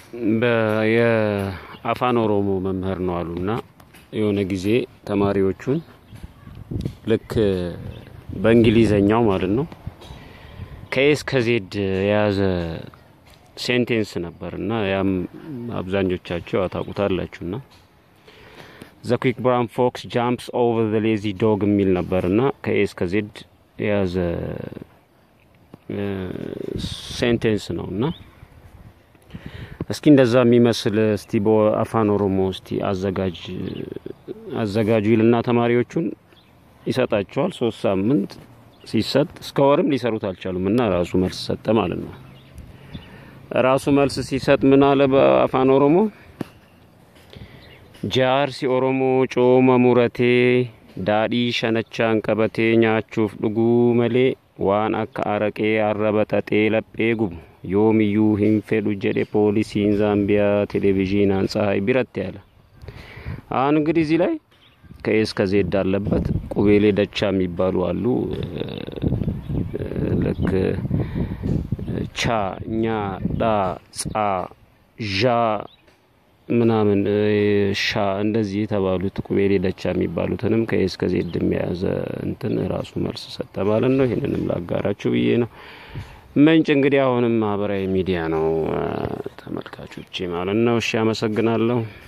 የአፋን ኦሮሞ መምህር ነው አሉና የሆነ ጊዜ ተማሪዎቹን ልክ በእንግሊዘኛው ማለት ነው ከኤስ ከዜድ የያዘ ሴንቴንስ ነበር እና ያም አብዛኞቻቸው ያታውቁታላችሁ ና ዘ ኩክ ብራውን ፎክስ ጃምፕስ ኦቨር ዘ ሌዚ ዶግ የሚል ነበር እና ከኤስ ከዜድ የያዘ ሴንቴንስ ነው እና እስኪ እንደዛ የሚመስል እስቲ በአፋን ኦሮሞ እስቲ አዘጋጅ አዘጋጁ ይልና ተማሪዎቹን ይሰጣቸዋል። ሶስት ሳምንት ሲሰጥ እስከ ወርም ሊሰሩት አልቻሉም እና ራሱ መልስ ሰጠ ማለት ነው። ራሱ መልስ ሲሰጥ ምን አለ በአፋን ኦሮሞ? ጃርሲ ኦሮሞ ጮመ ሙረቴ ዳዲ ሸነቻን ቀበቴ ኛቹፍ ዱጉ መሌ ዋን አካ አረቄ አረበጠጤ ለጴ ጉቡ yoomiyyuu hin fedhu jedhe poolisiin ዛምቢያ ቴሌቪዥን ፀሐይ ቢረት ያለ አሁን እንግዲህ እዚህ ላይ ከኤስ ከዜድ አለበት ቁቤሌ ደቻ የሚባሉ አሉ። ልክ ቻ ኛ ዳ ጻ ዣ ምናምን ሻ እንደዚህ የተባሉት ቁቤሌ ደቻ የሚባሉትንም ከኤስ ከዜድ የሚያዘ እንትን ራሱ መልስ ሰጠ ማለት ነው። ይህንንም ላጋራችሁ ብዬ ነው። ምንጭ እንግዲህ አሁንም ማህበራዊ ሚዲያ ነው ተመልካቾቼ ማለት ነው። እሺ፣ አመሰግናለሁ።